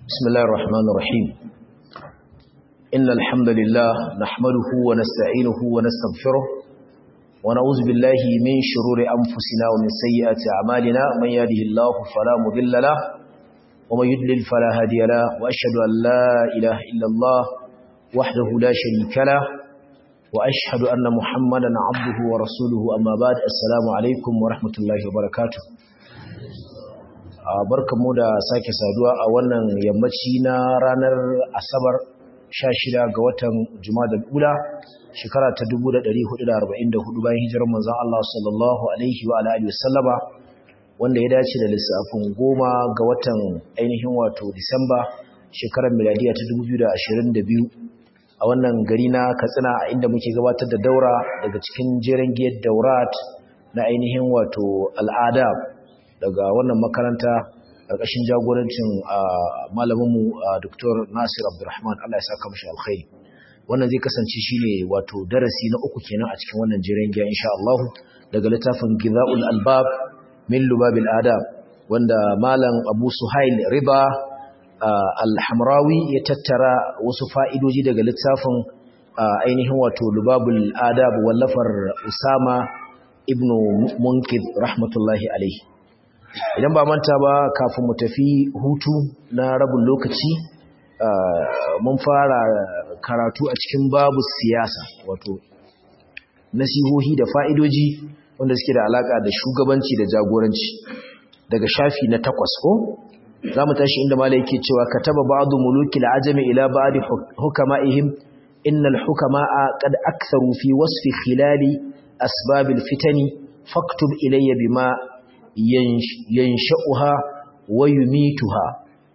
بسم الله الرحمن الرحيم إن الحمد لله نحمده ونستعينه ونستغفره ونعوذ بالله من شرور أنفسنا ومن سيئات أعمالنا من يهده الله فلا مضل له ومن يضلل فلا هادي له وأشهد أن لا إله إلا الله وحده لا شريك له وأشهد أن محمدا عبده ورسوله أما بعد السلام عليكم ورحمة الله وبركاته barkanmu da sake saduwa a wannan yammaci na ranar asabar 16 ga watan jumadal ula shekara ta 1444 bayan hijirar manzon Allah sallallahu alaihi wa alihi wasallama wanda ya dace da lissafin goma ga watan ainihin wato disamba shekarar miladiya ta 2022 a wannan gari na katsina a inda muke gabatar da daura daga cikin jeren giyar daurat na ainihin wato al'ada daga wannan makaranta ƙarƙashin jagorancin malaminmu Dr. Nasir Abdulrahman Allah ya saka mashi alkhairi wannan zai kasance shine wato darasi na uku kenan a cikin wannan jiran giya insha Allah daga littafin Gizaul Albab min Lubabil Adab wanda malam Abu Suhail Riba Al-Hamrawi ya tattara wasu fa'idoji daga littafin ainihin wato Lubabul Adab wallafar Usama ibn Munkid rahmatullahi alaihi idan ba manta ba kafin mu tafi hutu na rabin lokaci mun fara karatu a cikin babu siyasa wato nasihohi da fa'idoji wanda suke da alaka da shugabanci da jagoranci daga shafi na takwas ko za mu tashi inda mala yake cewa ka taba ba'adu muluki la'ajami ila ba'adi hukama'ihim innal hukama'a qad aktharu fi wasfi khilali asbabil fitani faktub ilayya bima yansha'uha wa yumituha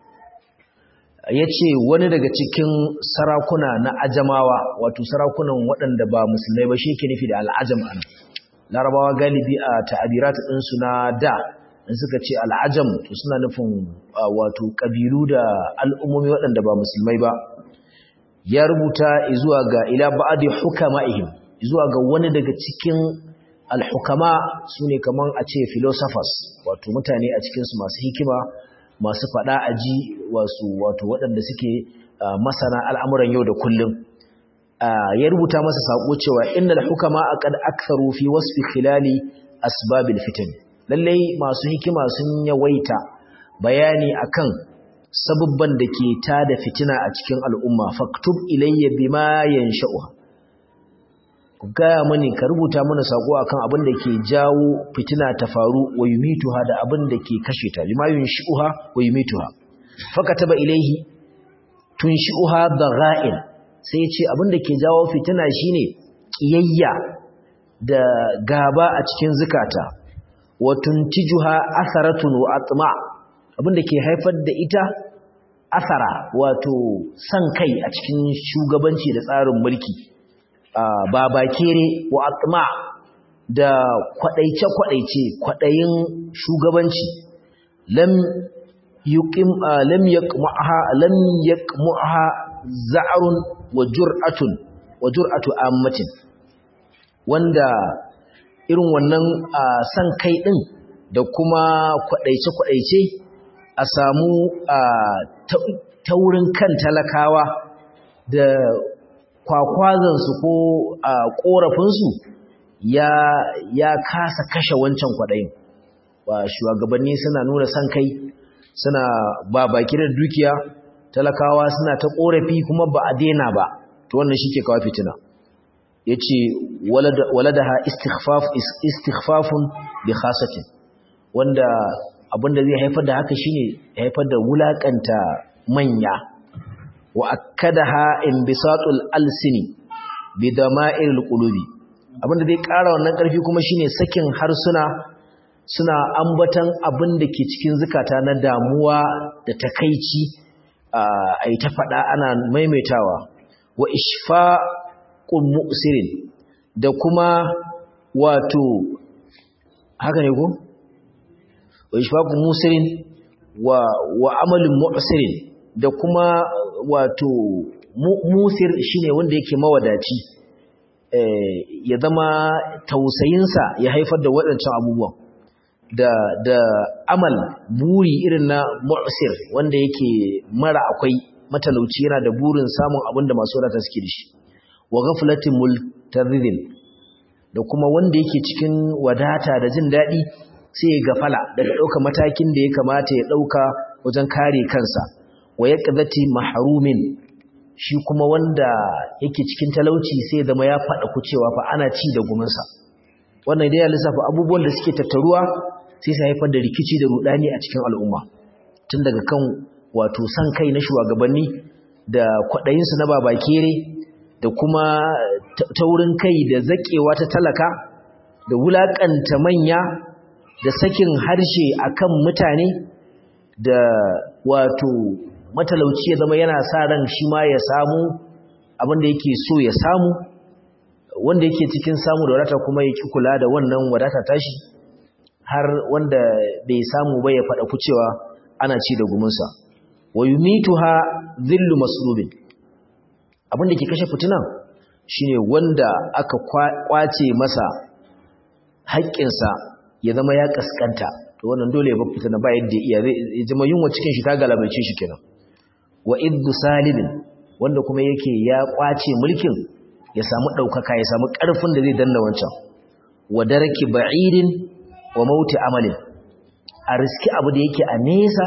yace wani daga cikin sarakuna na ajamawa wato sarakunan waɗanda ba musulmai ba shi ke nufi da al'ajam an larabawa galibi a ta'abirat ɗinsu na da in suka ce al'ajam to suna nufin wato ƙabilu da al'ummomi waɗanda ba musulmai ba ya rubuta zuwa ga ila ba'adi hukama'ihim zuwa ga wani daga cikin alhukama su ne kamar a ce philosophers wato mutane a cikinsu masu hikima masu faɗa aji wasu wato waɗanda suke masana al'amuran yau da kullum ya rubuta masa saƙo cewa inna alhukama a ƙad aksaru fi wasfi khilali asbabil fitan lallai masu hikima sun yawaita bayani akan sabubban da ke tada fitina a cikin al'umma faktub ilayya bima yansha'uha ku gaya mani ka rubuta mana sako akan abin da ke jawo fitina ta faru wa yumituha da abin da ke kashe ta lima yunshi'uha wa yumituha fakataba ilaihi tunshi'uha dagha'il sai ya ce abin da ke jawo fitina shine kiyayya da gaba a cikin zukata wa tuntijuha atharatun wa atma abin da ke haifar da ita asara wato san kai a cikin shugabanci da tsarin mulki babakere wa atma da kwadaice-kwadaice kwadayin shugabanci lam yuqim lam yaqmaha lam yaqmaha za'run wa jur'atun wa jur'atu ammatin wanda irin wannan san kai din da kuma kwadaice-kwadaice a samu taurin kan talakawa da kwakwazansu ko a ƙorafinsu ya ya kasa kashe wancan kwaɗayin ba shugabanni suna nuna son kai suna ba baki da dukiya talakawa suna ta ƙorafi kuma ba a daina ba to wannan shi ke kawo fitina ya ce waladaha istighfafun bi khasatin wanda abinda zai haifar da haka shine haifar da wulakanta manya wa akkadaha inbisatul alsini bidama'il qulubi abinda zai ƙara wannan ƙarfi kuma shine sakin harsuna suna ambatan abin da ke cikin zukata na damuwa da takaici ai ta faɗa ana maimaitawa wa ishfaqul mu'sirin da kuma wato haka ne ko wa ishfaqul musirin wa wa amalul mu'sirin da kuma wato musir shine wanda yake mawadaci ya zama tausayinsa ya haifar da waɗancan abubuwan da da amal buri irin na mu'sir wanda yake mara akwai matalauci yana da burin samun abin da masu wadata suke da shi wa ghaflatin multazidin da kuma wanda yake cikin wadata da jin daɗi sai ya gafala daga ɗauka matakin da ya kamata ya ɗauka wajen kare kansa wa yaqdati mahrumin shi kuma wanda yake cikin talauci sai zama ya faɗa kucewa fa ana ci da guminsa wannan dai ya lissafa abubuwan da suke tattaruwa sai su haifar da rikici da rudani a cikin al'umma tun daga kan wato san kai na shugabanni da kwaɗayinsu na babakere da kuma taurin kai da zaƙewa ta talaka da wulaƙanta manya da sakin harshe akan mutane da wato matalauci ya zama yana sa ran shi ma ya samu abin da yake so ya samu wanda yake cikin samu da wadata kuma ya ki kula da wannan wadata tashi har wanda bai samu ba ya faɗa kucewa ana ci da gumunsa wa yumituha dhillu maslubin abin da ke kashe fitinan shine wanda aka kwace masa haƙƙinsa ya zama ya kaskanta to wannan dole ya bar fitina ba yadda iya zai zama yunwa cikin shi ta galabaice shi kenan wa iddu salibin wanda kuma yake ya kwace mulkin ya samu ɗaukaka ya samu ƙarfin da zai danna wancan wa daraki ba'idin wa mauti amalin a riski abu da yake a nesa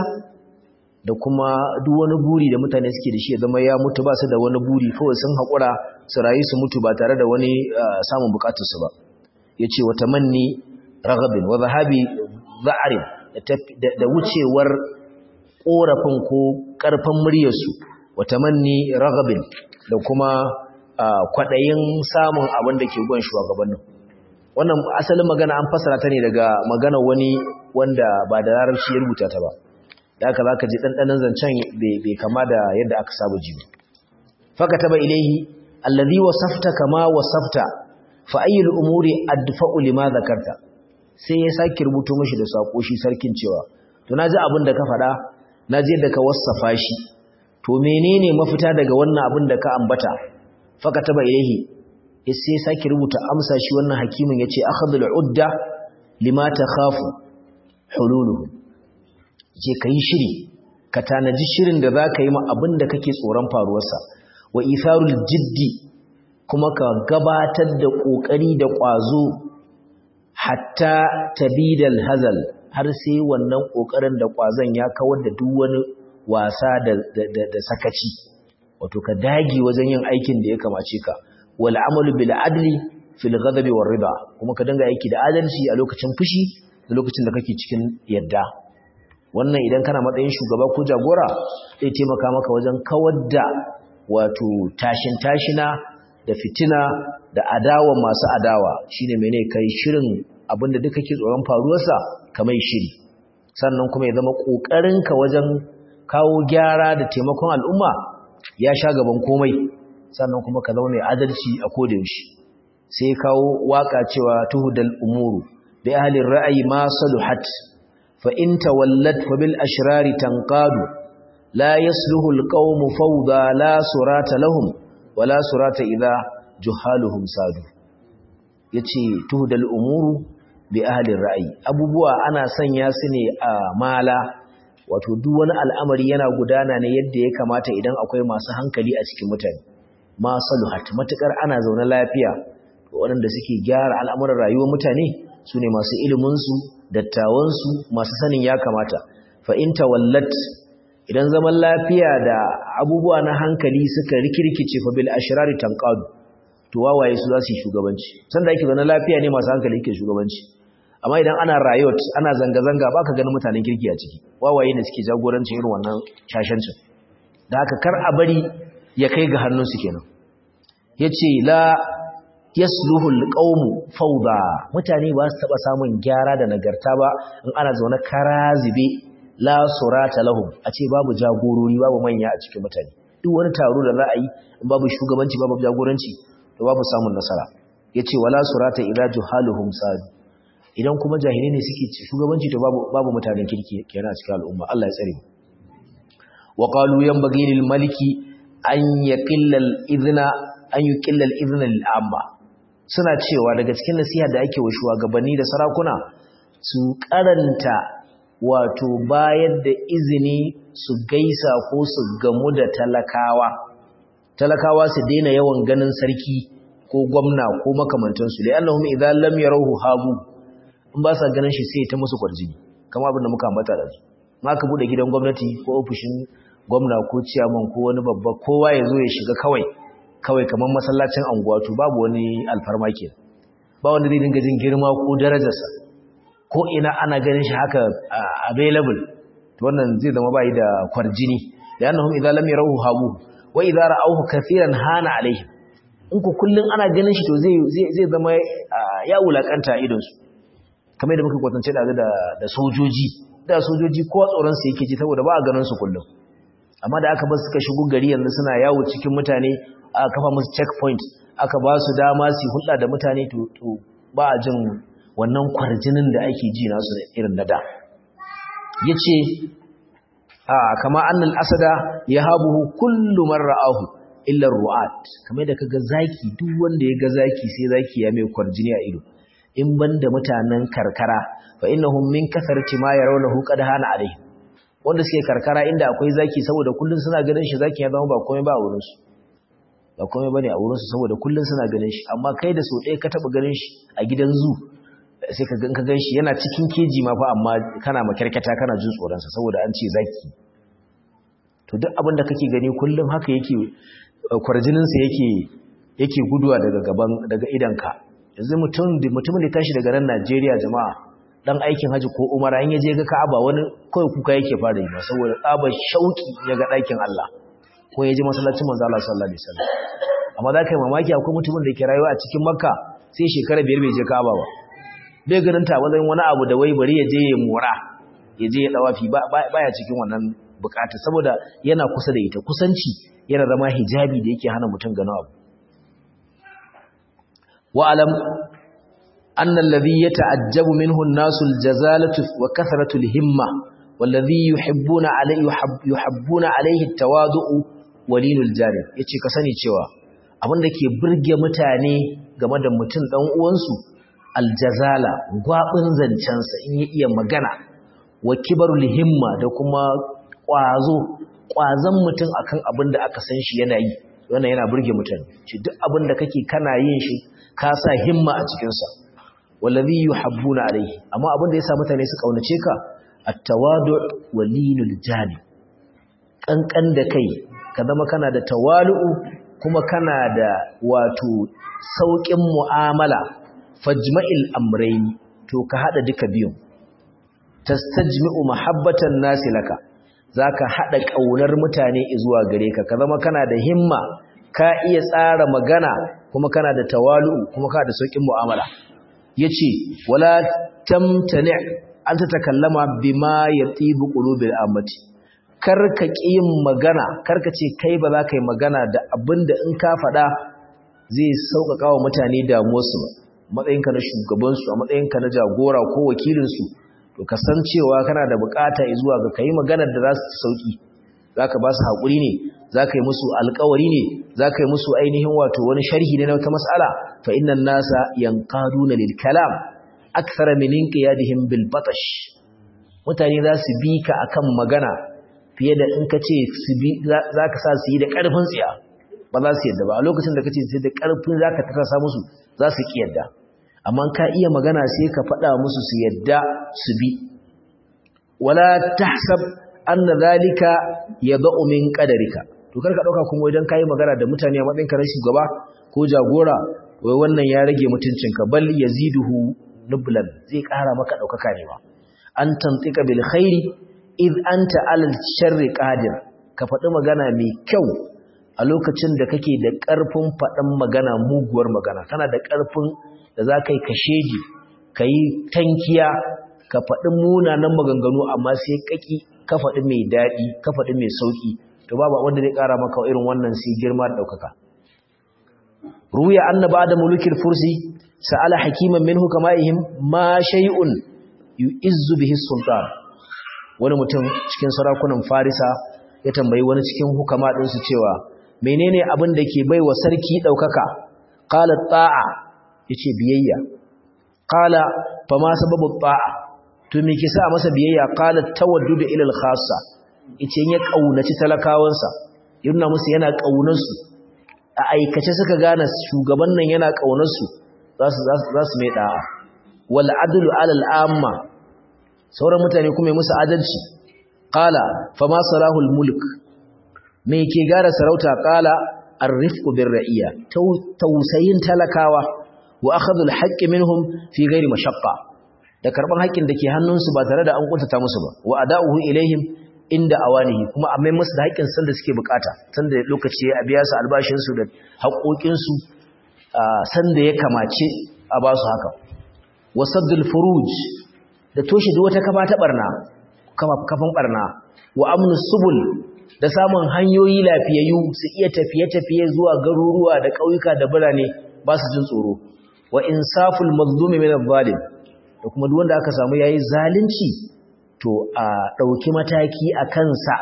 da kuma duk wani buri da mutane suke da shi ya zama ya mutu ba su da wani buri kawai sun haƙura su rayu su mutu ba tare da wani samun bukatarsu ba ya ce wa tamanni ragabin wa zahabi za'arin da wucewar ƙorafin ko ƙarfin muryarsu wa tamanni ragabin da kuma kwaɗayin samun abin da ke gwan shugabannin wannan asalin magana an fasara ta ne daga magana wani wanda ba da larabci ya rubuta ta ba da aka za ka ji ɗanɗanin zancen bai kama da yadda aka saba ji ba faka taba ilaihi allazi wasafta kama wasafta fa ayyul umuri adfa'u lima zakarta sai ya sake rubuto mishi da sako shi sarkin cewa to naji abin da ka faɗa naji yadda ka wasafa shi to menene mafita daga wannan abin da ka ambata faka taba ilaihi sai sake rubuta amsa shi wannan hakimin yace akhadul udda lima takhafu hululuhu je kai shiri ka tanaji shirin da zaka yi ma abin da kake tsoron faruwarsa wa itharul jiddi kuma ka gabatar da kokari da kwazo hatta tabidal hazal har sai wannan kokarin da kwazon ya kawar da duk wani wasa da da sakaci wato ka dage wajen yin aikin da ya kamace ka wal amalu bil adli fil ghadabi war rida kuma ka dinga aiki da adalci a lokacin fushi da lokacin da kake cikin yadda wannan idan kana matsayin shugaba ko jagora zai taimaka maka wajen kawar da wato tashin tashina da fitina da adawa masu adawa shine mene kai shirin abinda duk kake tsoron faruwarsa kamar shiri sannan kuma ya zama kokarinka wajen kawo gyara da taimakon al'umma ya sha gaban komai sannan kuma ka zama mai adalci a koda yaushe sai kawo waka cewa tuhudal umuru bi ahli ra'ayi ma saluhat fa in tawallat fa bil ashrari tanqadu la yasluhu al qawmu fawda la surata lahum wala surata idha juhaluhum sadu yace tuhudal umuru bi ahli ra'ayi abubuwa ana sanya su ne a mala wato duk wani al'amari yana gudana ne yadda ya kamata idan akwai masu hankali a cikin mutane ma saluhat matukar ana zaune lafiya waɗanda suke gyara al'amuran rayuwar mutane su ne masu iliminsu dattawansu masu sanin ya kamata fa in tawallat idan zaman lafiya da abubuwa na hankali suka rikirkice fa bil ashrari tanqadu to wawaye su za su yi shugabanci sanda yake zaune lafiya ne masu hankali yake shugabanci amma idan ana riot ana zanga-zanga baka ganin mutanen kirki a ciki wawaye ne suke jagorancin irin wannan shashancin da haka kar a bari ya kai ga hannunsu kenan yace la yasluhu alqawmu fawda mutane ba su taba samun gyara da nagarta ba in ana zaune karazibe la surata lahum a ce babu jagorori babu manya a cikin mutane duk wani taro da za a yi in babu shugabanci babu jagoranci to babu samun nasara yace wala surata ila juhaluhum sadu idan kuma jahilai ne suke shugabanci to babu babu mutanen kirki kenan a cikin al'umma Allah ya tsare mu wa qalu yanbaghi lil maliki an yaqilla al idna an yuqilla al idna lil amma suna cewa daga cikin nasiha da ake wa shugabanni da sarakuna su karanta wato bayar da izini su gaisa ko su gamu da talakawa talakawa su daina yawan ganin sarki ko gwamna ko makamantansu da annahum idan lam yarahu habu in ba sa ganin shi sai ta musu kwarjini kamar abin da muka ambata da su ma ka bude gidan gwamnati ko ofishin gwamna ko ciyaman ko wani babba kowa ya zo ya shiga kawai kawai kamar masallacin anguwa to babu wani alfarma ke ba wanda zai dinga jin girma ko darajarsa ko ina ana ganin shi haka available to wannan zai zama bai da kwarjini da annahum idan lam yarahu habu wa idza ra'awhu kathiran hana alaihim in ku kullun ana ganin shi to zai zai zama ya wulakanta idon su kamar da muka kwatance da da sojoji da sojoji ko tsoron su yake ji saboda ba a ganin su kullum amma da aka ba suka shigo gari yanzu suna yawo cikin mutane aka kafa musu checkpoint aka ba su dama su hulɗa da mutane to ba a jin wannan kwarjinin da ake ji nasu irin na da yace a kama annal asada yahabuhu kullu man ra'ahu illa ru'at kamar da kaga zaki duk wanda ya ga zaki sai zaki ya mai kwarjini a ido in banda mutanen karkara fa innahum min kasarati ma yarawnahu qad hana alaihi wanda suke karkara inda akwai zaki saboda kullun suna ganin shi zaki ya zama ba komai ba a wurin su ba komai bane a wurin su saboda kullun suna ganin shi amma kai da so ɗaya ka taba ganin shi a gidan zu sai ka gan ka gan shi yana cikin keji ma fa amma kana makarkata kana jin tsoron sa saboda an ce zaki to duk abin da kake gani kullun haka yake kwarjinin sa yake yake guduwa daga gaban daga idanka yanzu mutum mutumin da tashi daga nan Najeriya jama'a dan aikin haji ko umara in yaje ga Ka'aba wani kai kuka yake fara yi saboda tsabar shauki ya ga ɗakin Allah ko yaje masallacin manzo Allah sallallahu alaihi wasallam amma za ka yi mamaki akwai mutumin da ke rayuwa a cikin Makka sai shekara biyar bai je Ka'aba ba bai ganin ta wajen wani abu da wai bari ya je ya mora ya je ya dawafi baya cikin wannan bukata saboda yana kusa da ita kusanci yana zama hijabi da yake hana mutum ganin abu wa'alam أن الذي يتعجب منه الناس الجزالة وكثرة الهمة والذي يحبون عليه يحب يحبون عليه التواضع ولين الجانب yace ka sani cewa abinda ke burge mutane game da mutum dan uwansu aljazala gwabin zancensa in ya iya magana wa kibarul himma da kuma kwazo kwazan mutum akan abinda aka san shi yana yi wannan yana burge mutane shi duk abinda kake kana yin shi ka sa himma a cikin sa wallazi yuhabbuna alayhi amma abin da yasa mutane su kaunace ka at-tawadu walinul jani kankan da kai ka zama kana da tawalu'u kuma kana da wato saukin mu'amala fajma'il amrayn to ka hada duka biyun tastajmi'u mahabbatan nasi laka zaka hada kaunar mutane zuwa gare ka ka zama kana da himma ka iya tsara magana kuma kana da tawalu'u kuma kana da saukin mu'amala yace wala tamtani an ta takallama bima yatibu qulubil amati karka yin magana karka ce kai ba za ka yi magana da abinda in ka faɗa zai sauƙaƙa wa mutane damuwarsu ba matsayinka na shugabansu a matsayinka na jagora ko wakilinsu to ka san cewa kana da bukata zuwa ga kai maganar da za su sauki za ka ba su haƙuri ne za ka yi musu alƙawari ne za ka yi musu ainihin wato wani sharhi ne na wata mas'ala fa innan nasa yanqaduna lil kalam akthara min inqiyadihim bil batash mutane za su bi ka akan magana fiye da in ka ce su bi za ka sa su yi da ƙarfin tsiya ba za su yadda ba a lokacin da ka ce sai da ƙarfin za ka tasa musu za su ƙi yadda amma ka iya magana sai ka faɗa musu su yadda su bi wala tahsab anna zalika yad'u min qadarika to kar ka dauka kuma idan kai magana da mutane a matsayin ka na shugaba ko jagora wai wannan ya rage mutuncinka bal yaziduhu nublan zai ƙara maka daukaka ne ba an tantika bil khairi id anta alal sharri qadir ka faɗi magana mai kyau a lokacin da kake da ƙarfin faɗin magana muguwar magana kana da ƙarfin da za ka yi kasheji ka yi tankiya ka faɗi munanan maganganu amma sai ƙaƙi ka faɗi mai daɗi ka faɗi mai sauƙi to babu wanda zai ƙara maka irin wannan sai girma da ɗaukaka ruya annaba da mulukin fursi sa'ala hakiman minhu kama'ihim ma shay'un yu'izzu bihi sultan wani mutum cikin sarakunan farisa ya tambayi wani cikin hukama ɗinsu cewa menene abin da ke bai wa sarki ɗaukaka ƙala ta'a ya ce biyayya ƙala fa ma sababu ta'a to me ke sa masa biyayya qalat tawaddudu ila al-khassa yace ya kaunaci talakawansa yana musu yana kaunar su a aikace suka gane shugaban nan yana kaunar su za su za su mai da'a wal adlu ala al-amma sauran mutane kuma musu adalci qala fama salahul mulk me ke gara sarauta qala ar-rifqu bir-ra'iya tausayin talakawa wa akhadhu al-haqqi minhum fi ghairi mashaqqa da karban haƙƙin da ke hannunsu ba tare da an kuntata musu ba wa ada'uhu ilaihim inda awanihi kuma a mai musu da haƙƙin san da suke bukata san da lokaci a biya su albashin su da haƙoƙin su san da ya kamace a ba su haka wa saddul furuj da toshe duk wata kafa ta barna kafan barna wa amnu subul da samun hanyoyi lafiyayyu su iya tafiye-tafiye zuwa garuruwa da ƙauyuka da birane ba su jin tsoro wa insaful mazlumi min adh-dhalim da kuma duk wanda aka samu yayi zalunci to a dauki mataki a kansa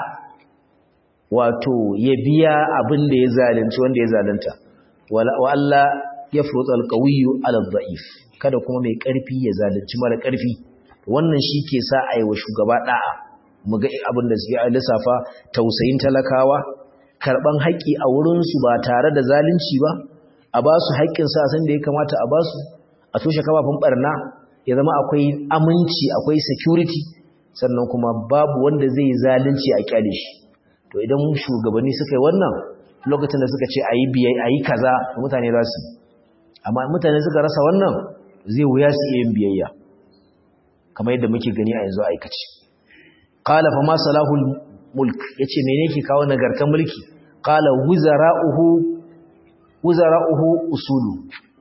wato ya biya abin da ya zalunci wanda ya zalunta wa Allah yafrutu al-qawiyyu ala adh-dha'if kada kuma mai karfi ya zalunci mara karfi wannan shi ke sa aiwa shugaba da'a mu ga abin da suke lissafa tausayin talakawa karban haƙƙi a wurinsu ba tare da zalunci ba a ba su haƙƙinsa a san da ya kamata a ba su a toshe kafafun barna ya zama akwai aminci akwai security sannan kuma babu wanda zai yi zalunci a kyale shi to idan shugabanni suka yi wannan lokacin da suka ce a yi biyai a yi kaza mutane za su amma mutane suka rasa wannan zai wuya su iya yin biyayya kamar yadda muke gani a yanzu aikace qala fa ma salahul mulk yace mene yake kawo nagartar mulki qala wuzara'uhu wuzara'uhu usulu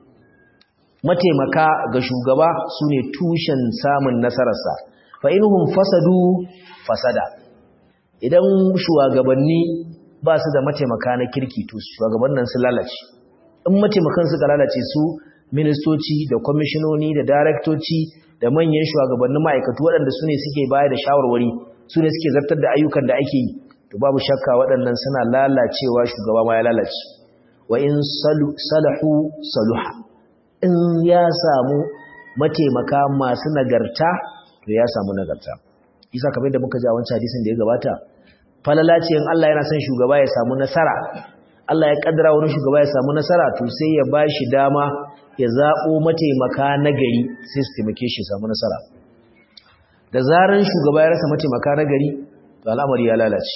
mataimaka ga shugaba sune tushen samun nasararsa fa inhum fasadu fasada idan shugabanni ba su da mataimaka na kirki to shugabannin su lalace in mataimakan suka lalace su ministoci da kwamishinoni da daraktoci da manyan shugabannin ma'aikatu waɗanda su ne suke baya da shawarwari su ne suke zartar da ayyukan da ake yi to babu shakka waɗannan suna lalacewa shugaba ma ya lalace wa in salahu saluha in ya samu mataimaka masu nagarta to ya samu nagarta isa kamar da muka ji a wancan hadisin da ya gabata falala ce in Allah yana son shugaba ya samu nasara Allah ya kaddara wani shugaba ya samu nasara to sai ya bashi dama ya zabo mataimaka nagari sai su taimake shi samu nasara da zaran shugaba ya rasa mataimaka nagari to al'amari ya lalace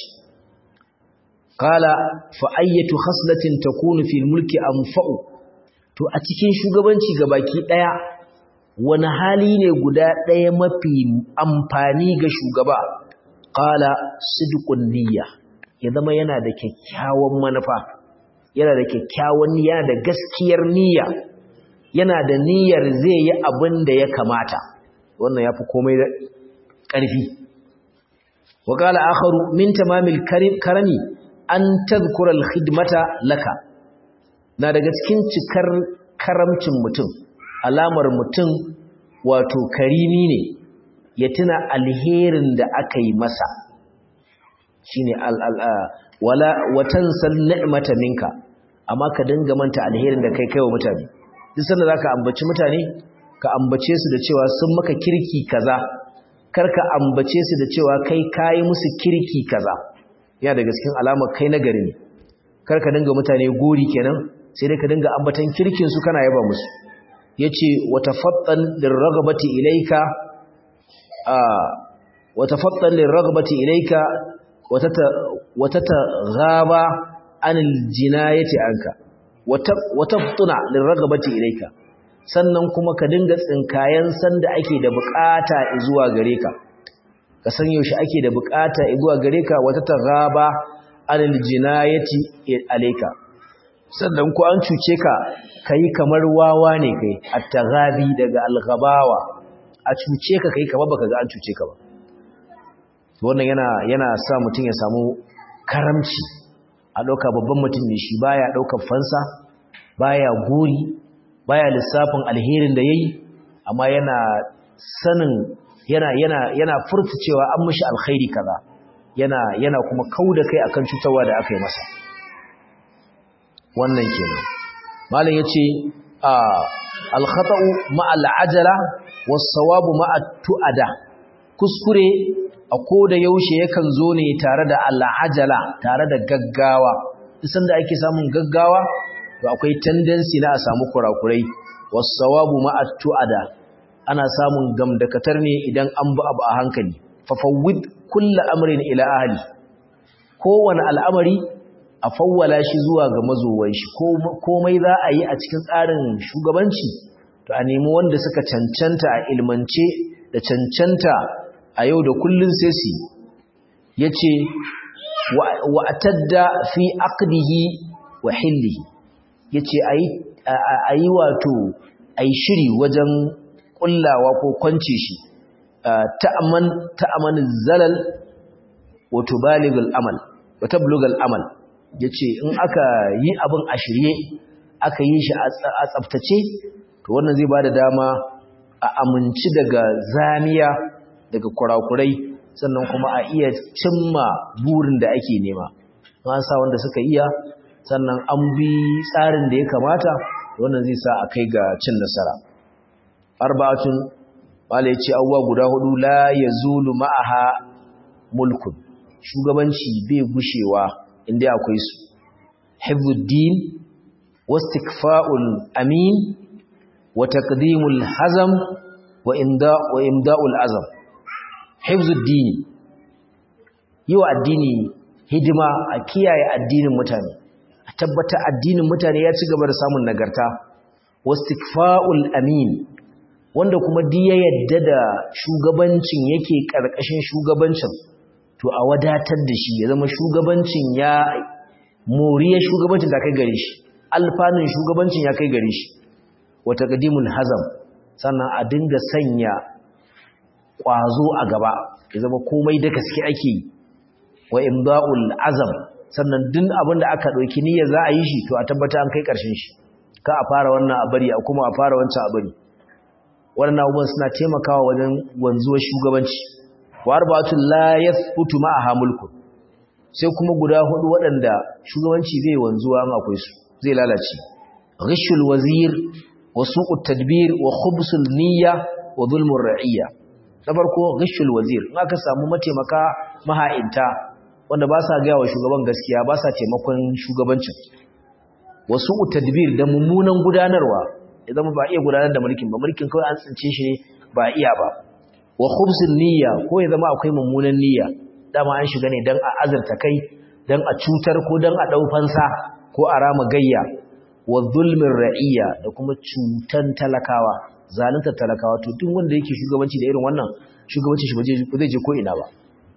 qala fa ayyatu khaslatin takunu fil mulki anfa'u to a cikin shugabanci gabaki daya wani hali ne guda daya mafi amfani ga shugaba qala sidqun niyya ya zama yana da kyakkyawan manufa yana da kyakkyawan niyya da gaskiyar niyya yana da niyyar zai yi abin da ya kamata wannan yafi komai da ƙarfi wa qala akharu min tamamil karami an tadhkura al-khidmata laka na daga cikin cikar karamcin mutum alamar mutum wato karimi ne ya tuna alherin da aka yi masa shine wala watansal ni'mata minka amma ka dinga manta alherin da kai kaiwa mutane duk sanda zaka ambaci mutane ka ambace su da cewa sun maka kirki kaza kar ka ambace su da cewa kai kai musu kirki kaza yana daga cikin alamar kai nagari ne kar ka dinga mutane gori kenan sai dai ka dinga ambatan kirkin su kana yaba musu yace watafattan lirragabati ilayka وتفضل للرغبة إليك وتتغاب عن الجناية عنك وتفطن للرغبة إليك sannan kuma ka dinga tsinkayen sanda ake da bukata zuwa gare ka ka san yaushe ake da bukata zuwa gare ka wata taghaba anil jinayati alayka sannan ko an cuce ka kai kamar wawa ne kai at-taghabi daga al-ghabawa a cuce ka kai kamar baka ga an cuce ka ba wannan yana yana sa mutum ya samu karamci a ɗauka babban mutum ne shi baya ɗaukar fansa baya guri baya lissafin alherin da yayi amma yana sanin yana yana yana furta cewa an mishi alkhairi kaza yana yana kuma kauda kai akan cutarwa da aka yi masa wannan kenan malam yace a al-khata'u ma'a al-ajala was-sawabu ma'a tu'ada kuskure a koda yaushe yakan zo ne tare da al'ajala tare da gaggawa isan da ake samun gaggawa to akwai tendency na a samu kurakurai wasawabu ma'at tu'ada ana samun gamdakatar ne idan an bi abu a hankali fafawwid kullu amrin ila ahli kowane al'amari a fawwala shi zuwa ga mazowan shi komai za a yi a cikin tsarin shugabanci to a nemi wanda suka cancanta a ilmance da cancanta a yau da kullun sai su yace wa atadda fi aqdihi wa hillihi yace ayi ayi wato ayi shiri wajen kullawa ko kwance shi ta'aman ta'aman zalal wa tubaligul amal wa tablugul amal yace in aka yi abin a shirye aka yi shi a tsaftace to wannan zai bada dama a aminci daga zamiya daga kurakurai sannan kuma a iya cimma burin da ake nema an sa wanda suka iya sannan an bi tsarin da ya kamata wannan zai sa a kai ga cin nasara arba'atun wala yace awwa guda hudu la yazulu ma'aha mulkun shugabanci bai gushewa inda akwai su hifdhuddin wastikfa'ul amin wa taqdimul hazam wa imda wa imda'ul azam hifdhuddin yiwa addini hidima a kiyaye addinin mutane a tabbata addinin mutane ya ci gaba da samun nagarta wastikfa'ul amin wanda kuma di ya yadda da shugabancin yake karkashin shugabancin to a wadatar da shi ya zama shugabancin ya moriya shugabancin da kai gare shi alfanun shugabancin ya kai gare shi wata qadimul hazam sannan a dinga sanya kwazo a gaba ya zama komai da gaske ake yi wa imda'ul azam sannan duk abin da aka dauki niyyar za a yi shi to a tabbata an kai karshen shi ka a fara wannan a bari a kuma a fara wancan a bari wannan abubuwan suna taimakawa wajen wanzuwar shugabanci wa arba'atul la yathbutu ma'aha mulkun sai kuma guda hudu waɗanda shugabanci zai wanzuwa in akwai su zai lalace ghishul wazir wa su'ut tadbir wa khubsul niyya wa zulmur ra'iyya na farko ghishul wazir in aka samu mataimaka maha'inta wanda ba sa gaya wa shugaban gaskiya ba sa taimakon shugabancin wasu tadbir da mummunan gudanarwa idan ba iya gudanar da mulkin ba mulkin kawai an tsince shi ba iya ba wa khubzun niyya ko ya zama akwai mummunan niyya dama an shiga ne dan a azurta kai dan a cutar ko dan a dau fansa ko a rama gayya wa zulmin ra'iyya da kuma cutan talakawa zalunta talakawa to duk wanda yake shugabanci da irin wannan shugabanci shi ba zai je ko ina ba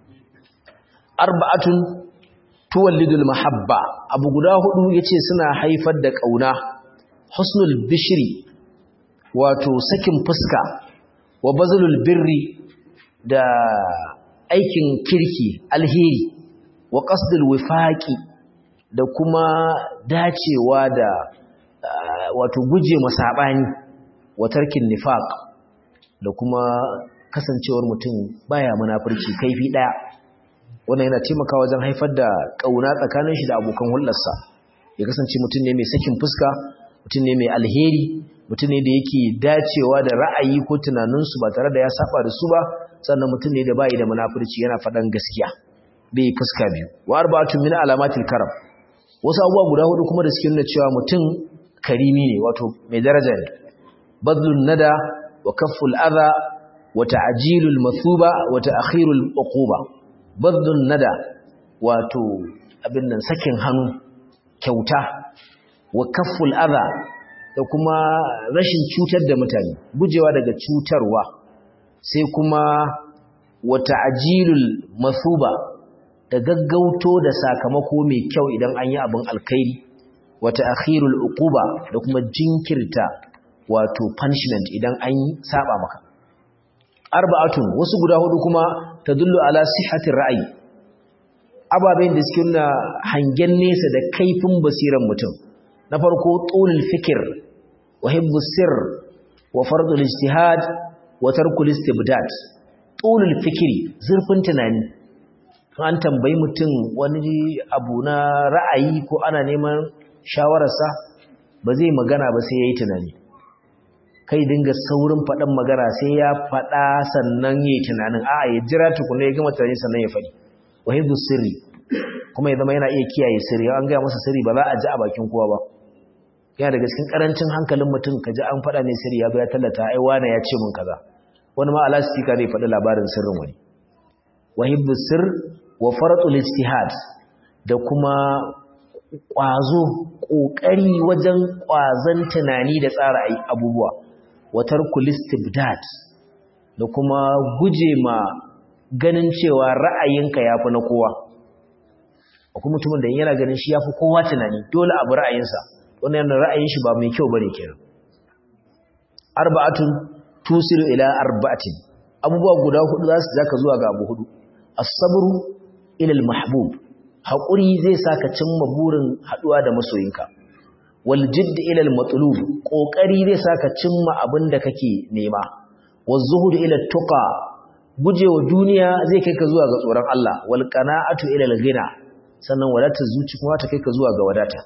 arba'atun tuwallidul mahabba abu guda hudu yace suna haifar da kauna husnul bishri wato sakin fuska wa bazlul birri da aikin kirki alheri wa qasdul wifaqi da kuma dacewa da wato guje masabani wa tarkin nifaq da kuma kasancewar mutum baya munafurci kaifi daya wannan yana taimakawa wajen haifar da ƙauna tsakanin shi da abokan hulɗarsa ya kasance mutum ne mai sakin fuska mutum ne mai alheri mutum ne da yake dacewa da ra'ayi ko tunaninsu ba tare da ya saba da su ba sannan mutum ne da bai da munafurci yana faɗan gaskiya bai fuska biyu wa arba'atun min alamatil karam wasu abubuwa guda hudu kuma da suke nuna cewa mutum karimi ne wato mai daraja ne badlun nada wa kafful adha wa ta'jilul mathuba wa ta'khirul uquba baddun nada wato abin nan sakin hannu kyauta wa kafful adha da kuma rashin cutar da mutane gujewa daga cutarwa sai kuma wa ta'jilul mathuba da gaggauto da sakamako mai kyau idan an yi abin alkhairi wa ta'khirul uquba da kuma jinkirta wato punishment idan an saba maka arba'atun wasu guda hudu kuma tadullu ala sihhatir ra'ayi ababen da suke nuna hangen nesa da kaifin basiran mutum na farko tulul fikr wa hibbus sirr wa fardul ijtihad wa tarkul istibdad tulul fikri zurfin tunani an tambayi mutum wani abu na ra'ayi ko ana neman shawararsa ba zai magana ba sai yayi tunani kai dinga saurin faɗan magana sai ya faɗa sannan ya yi tunanin a ya jira tukuna ya gama tunani sannan ya faɗi wahibu sirri kuma ya zama yana iya kiyaye sirri an gaya masa sirri ba za a ji a bakin kowa ba yana daga cikin karancin hankalin mutum ka ji an faɗa ne sirri ya zo ya tallata ai wane ya ce mun kaza wani ma alastika zai faɗi labarin sirrin wani wahibbu sir wa faratul ijtihad da kuma ƙwazo ƙoƙari wajen ƙwazon tunani da tsara abubuwa watar kulistibdad da kuma guje ma ganin cewa ra'ayinka ya fi na kowa akwai mutumin da yana ganin shi ya fi kowa tunani dole abu ra'ayinsa wannan yana ra'ayin shi ba mai kyau bane kenan arba'atun tusiru ila arba'atin abubuwa guda hudu za su zaka zuwa ga abu hudu as-sabru ila al-mahbub haƙuri zai saka cimma burin haɗuwa da masoyinka wal jidd ila al matlub kokari zai saka cimma abin da kake nema waz zuhud ila tuqa gujewa duniya zai kai ka zuwa ga tsoron Allah wal qana'atu ila al ghina sannan wadata zuci kuma ta kai ka zuwa ga wadata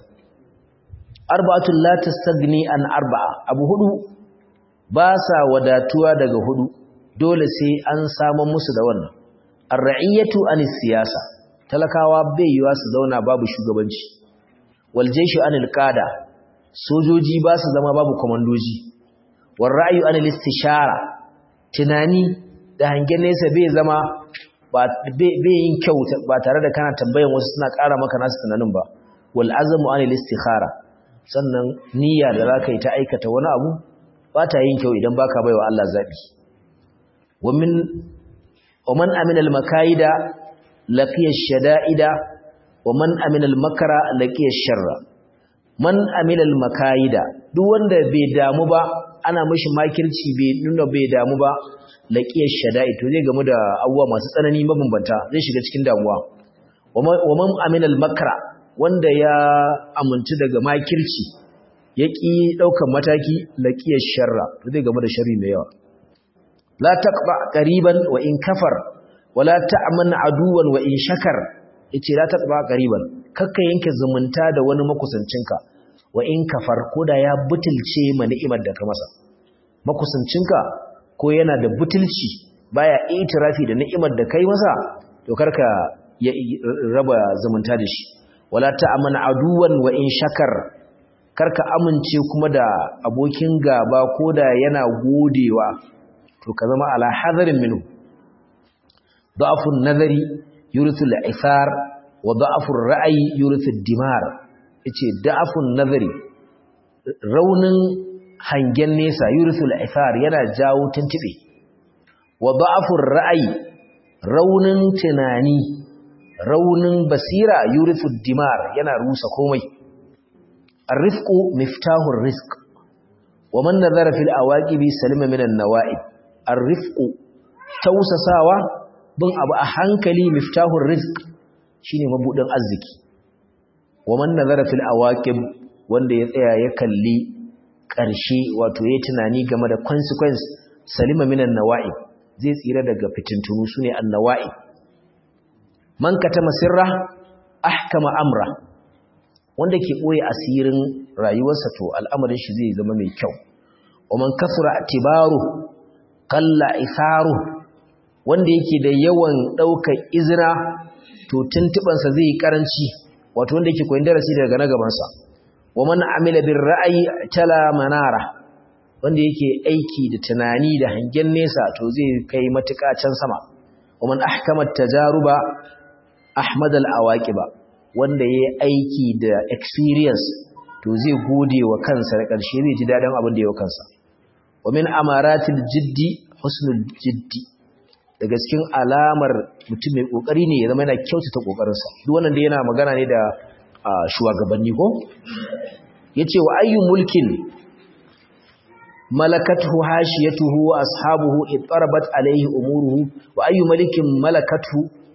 arba'atul la tastagni an arba'a abu hudu ba sa wadatuwa daga hudu dole sai an samu musu da wannan ar-ra'iyatu anis siyasa talakawa bai yiwa su zauna babu shugabanci wal jayshu anil qada sojoji ba su zama babu komandoji war ra'yu anil istishara tunani da hangen nesa bai zama bai yin kyau ba tare da kana tambayan wasu suna ƙara maka nasu tunanin ba wal azmu anil istikhara sannan niyya da zaka yi ta aikata wani abu ba ta yin kyau idan baka baiwa Allah zabi wa min wa man amina al makaida laqiya shada'ida wa man amina al-makara laqiya sharra man amila al-makaida duk wanda bai damu ba ana mishi makirci bai nuna bai damu ba laqiya shada'id to zai gamu da abubuwa masu tsanani mabambanta zai shiga cikin damuwa wa man amila al-makara wanda ya amince daga makirci ya ki daukan mataki laqiya sharra to zai gamu da sharri mai yawa la taqba qariban wa in kafar wala ta'man aduwan wa in shakar yace la taqba qariban kakka yanke zumunta da wani makusancinka wa in kafar koda ya butulce ma ni'imar da ka masa makusancinka ko yana da butulci baya itirafi da ni'imar da kai masa to karka ya raba zumunta da shi wala ta'man aduwan wa in shakar karka amince kuma da abokin gaba koda yana godewa to ka zama ala hadarin minhu ضعف النظر يورث العثار وضعف الرأي يورث الدمار yace da'afun nazari raunin hangen nesa yurithul ithar yana jawo tuntube wa da'afur ra'ayi raunin tunani raunin basira yurithud dimar yana rusa komai arifqu miftahur rizq wa man nazara fil awaqibi salima minan nawa'ib arifqu tausasawa bin abu a hankali miftahur rizq shine mabudin arziki wa man nazara fil awaqib wanda ya tsaya ya kalli ƙarshe wato yayi tunani game da consequence salima minan nawa'ib zai tsira daga fitintunu sune annawa'ib man katama sirra ahkama amra wanda ke boye asirin rayuwarsa to al'amarin shi zai zama mai kyau wa man kasura atibaru qalla itharu wanda yake da yawan daukar izina to tuntubansa zai yi karanci wato wanda yake koyin darasi daga na gabansa wa man amila bir ra'yi tala manara wanda yake aiki da tunani da hangen nesa to zai kai matuƙa can sama wa man ahkama tajaruba ahmad al awaqiba wanda yayi aiki da experience to zai gode wa kansa da ƙarshe zai ji daɗin abin da ya kansa wa min amaratil jiddi husnul jiddi daga cikin alamar mutum mai kokari ne ya zama yana kyautata kokarinsa duk wannan da yana magana ne da shugabanni ko yace wa ayyu mulkin malakathu hashiyatuhu wa ashabuhu ittarabat alayhi umuruhu wa ayyu malikin malakathu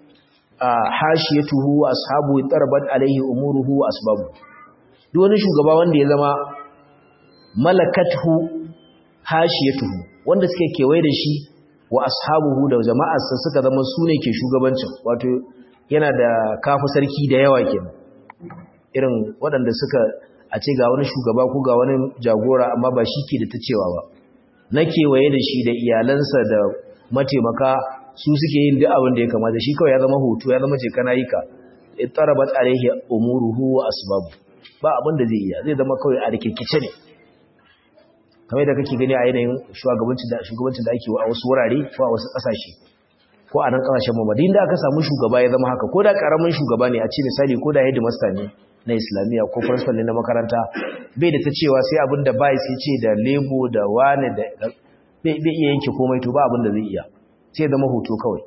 hashiyatuhu wa ashabuhu ittarabat alayhi umuruhu wa asbabu duk wani shugaba wanda ya zama malakathu hashiyatuhu wanda suke kewaye da shi wa ashabuhu da jama'arsa suka zama su ne ke shugabancin wato yana da kafu sarki da yawa kenan irin waɗanda suka a ce ga wani shugaba ko ga wani jagora amma ba shi ke da ta cewa ba na kewaye da shi da iyalansa da mataimaka su suke yin duk abin da ya kamata shi kawai ya zama hutu ya zama ce kana yi ka ittarabat alaihi umuruhu wa asbabu ba abin da zai iya zai zama kawai a rikirkice ne kamar da kake gani a yanayin shugabancin da shugabancin da ake a wasu wurare ko a wasu kasashe ko a nan kasashen mu madin da aka samu shugaba ya zama haka ko da karamin shugaba ne a ce misali ko da headmaster ne na islamiyya ko principal ne na makaranta bai da ta cewa sai abin da bai sai ce da lebo da wane da bai iya yanke komai to ba abin da zai iya sai zama hoto kawai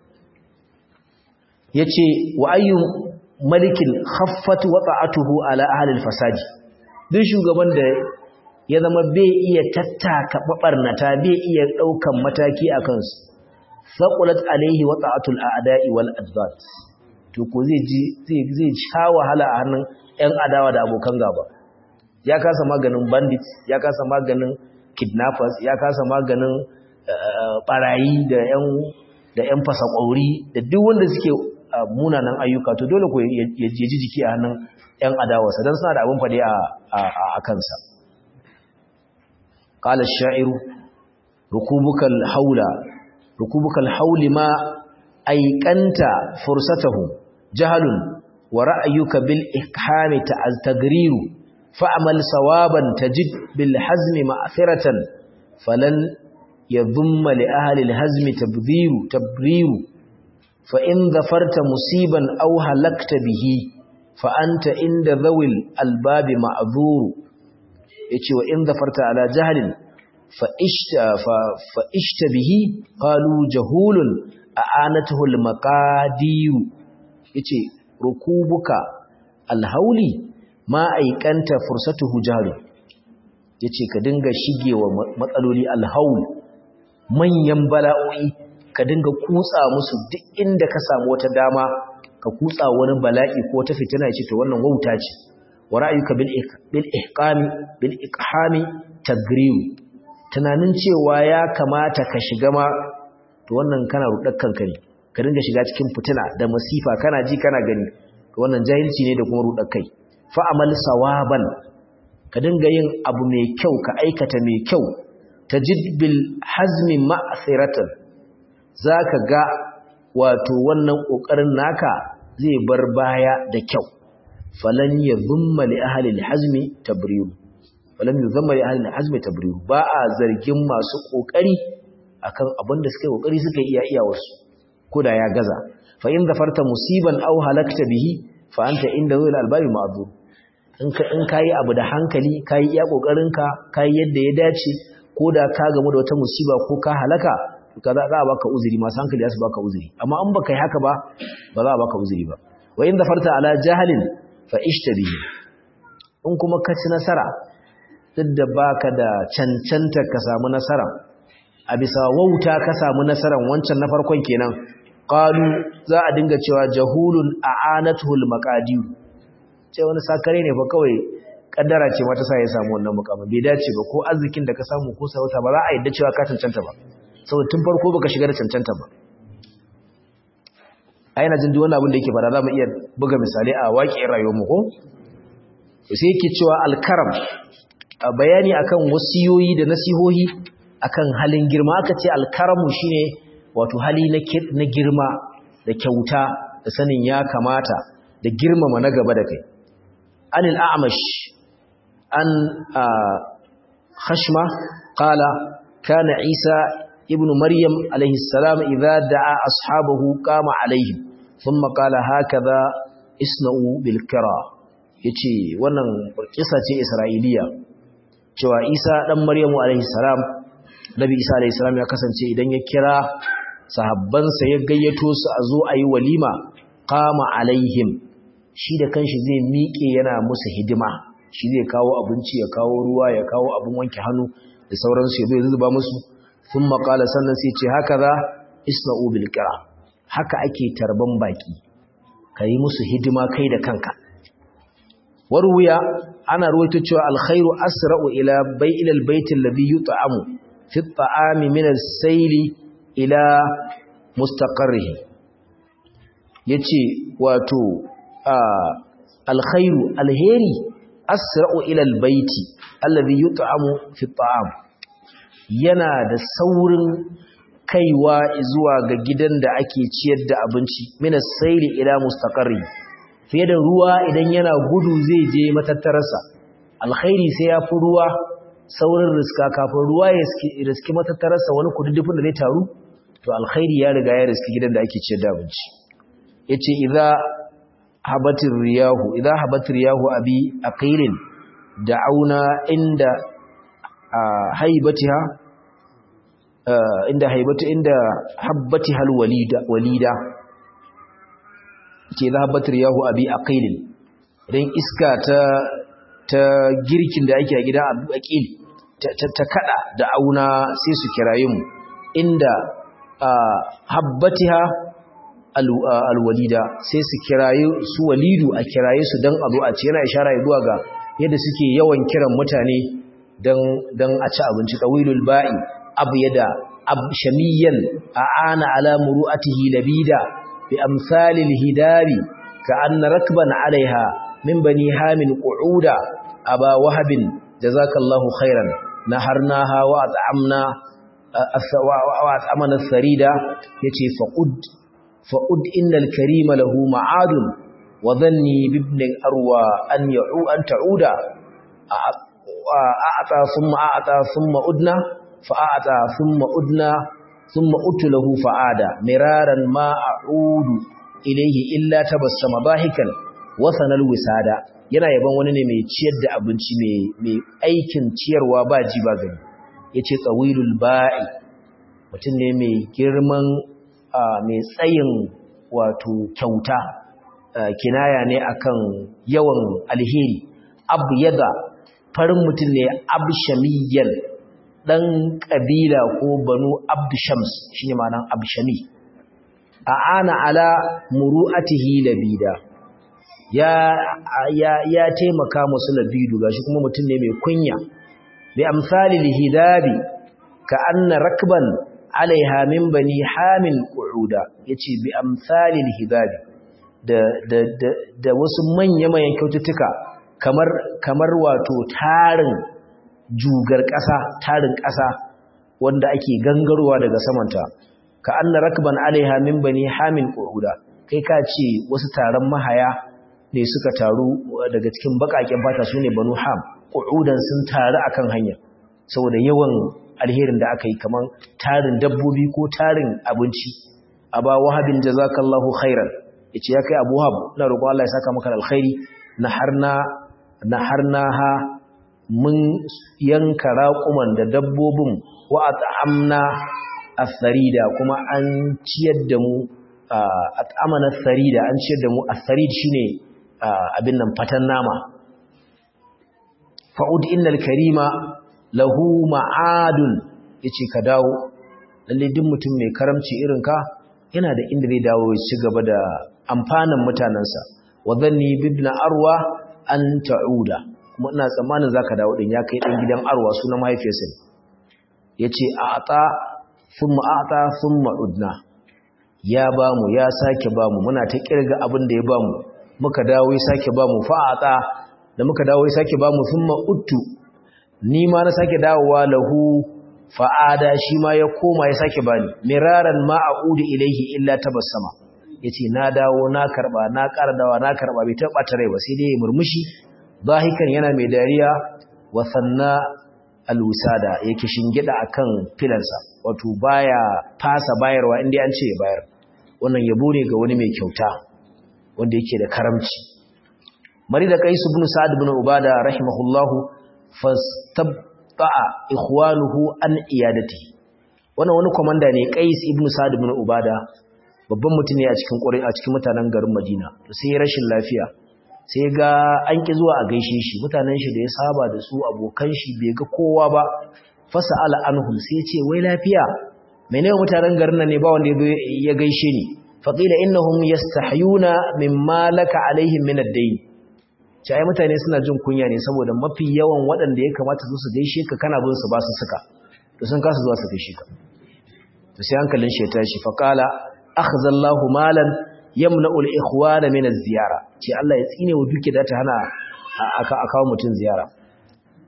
yace wa ayyu malikin khaffat wata'atuhu ala ahli al-fasadi duk shugaban da ya zama bai iya tattaka babarnata bai iya daukan mataki akan su saqulat alaihi wata'atul a'da'i wal adbat to ko zai ji zai zai sha wahala a hannun ƴan adawa da abokan gaba ya kasa maganin bandits ya kasa maganin kidnappers ya kasa maganin barayi da ƴan da ƴan fasakwauri da duk wanda suke munanan ayyuka to dole ko ya ji jiki a hannun ƴan adawarsa dan suna da abin fade a a kansa qala ash-sha'iru rukubukal haula rukubukal hauli ma aikanta fursatahu jahalun wa ra'ayuka bil ikhami ta'tagriru fa'amal sawaban tajid bil hazmi ma'thiratan falan yadhumma li ahli al hazmi tabdhiru tabriru fa in dhafarta musiban aw halakta bihi fa anta inda dhawil albabi ma'dhuru yace wa in dhafarta ala jahlin fa ishta fa ishta bihi qalu jahulun a'anatuhu al maqadiru yace rukubuka alhauli ma aikanta fursatuhu jaru yace ka dinga shigewa matsaloli alhaul manyan bala'o'i ka dinga kutsa musu duk inda ka samu wata dama ka kutsa wani bala'i ko ta fitina yace to wannan wauta ce wa ra'ayuka bil bil ihqami bil iqhami tagriu tunanin cewa ya kamata ka shiga ma to wannan kana rudar kanka ne ka dinga shiga cikin fitina da masifa kana ji kana gani to wannan jahilci ne da kuma rudar kai fa'amal sawaban ka dinga yin abu mai kyau ka aikata mai kyau ta jidbil hazmi ma'asiratan za ka ga wato wannan ƙoƙarin naka zai bar baya da kyau falan ya zumma li ahalil hazmi tabriru falan ya zumma li ahalil hazmi tabriru ba a zargin masu ƙoƙari akan abin da suka ƙoƙari suka iya iya wasu ko da ya gaza fa in zafarta musiban aw halakta bihi fa anta inda zuwa albabi ma'zur in ka in kai abu da hankali kai iya kokarin ka kai yadda ya dace ko da ka gamu da wata musiba ko ka halaka ka za a baka uzuri masu hankali za su baka uzuri amma in baka yi haka ba ba za a baka uzuri ba wa in zafarta ala jahalin fa ishtabihi in kuma ka ci nasara duk da baka da cancanta ka samu nasara a bisa wauta ka samu nasaran wancan na farkon kenan qalu za a dinga cewa jahulun a'anatul maqadir ce wani sakare ne fa kawai kaddara ce mata sai ya samu wannan mukamin bai dace ba ko arzikin da ka samu ko sarauta ba za a yadda cewa ka cancanta ba saboda tun farko baka shiga da cancanta ba ai na jin duk wannan abin da yake fara za mu iya buga misali a waƙiyar rayuwar mu ko sai yake cewa alkaram bayani akan wasiyoyi da nasihohi akan halin girma aka ce alkaramu shine wato hali na girma da kyauta da sanin ya kamata da girmama na gaba da kai anil a'mash an khashma qala kana isa ibnu maryam alayhi salam idza da'a ashabahu qama alayhim thumma qala hakaza isna'u bil kira yace wannan kisa ce isra'iliya cewa isa dan maryamu alayhi salam nabi isa alayhi salam ya kasance idan ya kira sahabbansa ya gayyato su a zo a yi walima kama alaihim shi da kanshi zai miƙe yana musu hidima shi zai kawo abinci ya kawo ruwa ya kawo abin wanke hannu da sauransu ya zo ya zuba musu sun maƙala sannan sai ce haka za isna'u bil kira haka ake tarban baki ka yi musu hidima kai da kanka warwuya ana ruwaito cewa alkhairu asra'u ila bai'il albayt alladhi yut'amu fi at-ta'ami min as-sayli ila mustaqarrihi yace wato alkhairu alheri asra'u ila albayti alladhi yut'amu fi at'am yana da saurin kaiwa zuwa ga gidan da ake ciyar da abinci minas saili ila mustaqarri fiye da ruwa idan yana gudu zai je matattararsa alkhairi sai ya fi ruwa saurin riska kafin ruwa ya riski matattararsa wani kududdufin da zai taru to alkhairi ya riga ya riski gidan da ake ciyar da abinci yace idza habatir riyahu idza habatir riyahu abi aqilin da'auna inda haibatiha inda haibatu inda habbatiha alwalida walida ke idza habatir riyahu abi aqilin idan iska ta ta girkin da ake a gida abu aqil ta kada da'auna sai su kiraye mu inda habbatiha alwalida sai su kiraye su walidu a kiraye su don a zo a ce yana ishara zuwa ga yadda suke yawan kiran mutane don a ci abinci tawilul ba'i abu yada abshamiyan a ana ala muru'atihi labida bi amsalil hidabi ka anna rakban alaiha min bani hamin qu'uda aba wahabin jazakallahu khairan naharnaha wa at'amna wa at'amana sarida yace faqud fa'ud innal karima lahu ma'adun wa dhanni bibni arwa an ya'u an ta'uda a'ata thumma a'ata thumma udna fa'ata thumma udna thumma utu lahu fa'ada miraran ma a'udu ilayhi illa tabassama bahikan wa sanal wisada yana yaban wani ne mai ciyar da abinci mai aikin ciyarwa ba ji ba gani yace tsawilul ba'i mutum ne mai girman mai tsayin wato kyauta kinaya ne akan yawan alheri abyada farin mutum ne abshamiyan dan kabila ko banu abdushams shine ma'anar abshami ana ala muru'atihi labida ya ya ya taimaka musu labidu gashi kuma mutum ne mai kunya bi amsalil hidabi ka anna rakban alaiha min bani hamin qu'uda yace bi amsalil hidabi da da da, da wasu manya manyan kyaututtuka kamar kamar wato tarin jugar ƙasa tarin ƙasa wanda ake gangarowa daga samanta ka anna rakban alaiha min bani hamin qu'uda kai ka ce wasu taron mahaya ne suka taru daga cikin bakaken fata sune banu ham qu'udan sun taru akan hanya saboda yawan alherin da aka yi kaman tarin dabbobi ko tarin abinci aba wahabin jazakallahu khairan yace ya kai abu wahab ina roƙon Allah ya saka maka alkhairi naharna naharnaha mun yanka raƙuman da dabbobin wa at'amna as-sarida kuma an ciyar da mu at'amana as-sarida an ciyar da mu as-sarid shine abin nan fatan nama fa'ud innal karima lahu ma'adun yace ka dawo lalle duk mutum mai karamci irin ka yana da inda zai dawo ya ci gaba da amfanin mutanansa wa dhanni bibna arwa an ta'uda kuma ina tsammanin zaka dawo din ya kai dan gidan arwa sunan mahaifiyarsa yace a'ta thumma a'ta thumma udna ya bamu ya sake bamu muna ta kirga abin da ya bamu muka dawo ya sake bamu fa'ata da muka dawo ya sake bamu thumma uttu ni ma na sake dawowa lahu fa'ada shi ma ya koma ya sake bani miraran ma a'udu ilaihi illa tabassama yace na dawo na karba na ƙara dawa na karba bai taba tare ba sai dai ya murmushi zahikan yana mai dariya wa sanna alwisada yake shingida akan filansa wato baya fasa bayarwa inda an ce ya bayar wannan yabo ne ga wani mai kyauta wanda yake da karamci mari da qais ibn sa'ad ibn ubada rahimahullahu fastabta'a ikhwanuhu an iyadati wannan wani komanda ne qais ibn sa'ad ibn ubada babban mutum ne a cikin ƙuri a cikin mutanen garin Madina to sai rashin lafiya sai ga an ki zuwa a gaishe shi mutanen shi da ya saba da su abokan shi bai ga kowa ba fasala anhum sai ce wai lafiya menene mutanen garin nan ne ba wanda ya gaishe ni faqila innahum yastahyuna mimma laka alaihim min ad-dayn sai mutane suna jin kunya ne saboda mafi yawan waɗanda ya kamata su su gaishe ka kana bin su ba su suka to sun kasa zuwa su gaishe ka to sai hankalin shi ya tashi faqala akhadha Allahu malan yamna'u al-ikhwana min az-ziyara ce Allah ya tsine wa duke da ta hana aka akawo mutun ziyara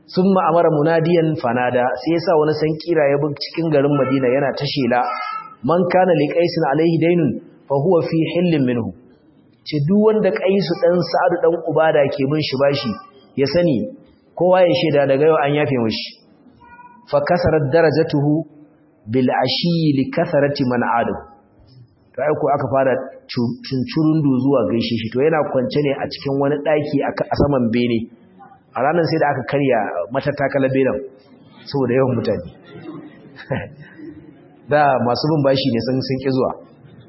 summa amara munadiyan fanada sai yasa wani san kira ya bi cikin garin Madina yana ta shela man kana li qaisin alaihi daynun fa huwa fi hillin minhu ce duk wanda qaisu dan sa'adu dan ubada ke bin shi bashi ya sani kowa ya sheda daga yau an yafe mishi fa kasarat darajatuhu bil ashi li kasarati man adu to ai ko aka fara cincurundu zuwa gaishe shi to yana kwance ne a cikin wani daki a saman bene a ranar sai da aka karya matattakala benin saboda yawan mutane da masu bin bashi ne sun sun ki zuwa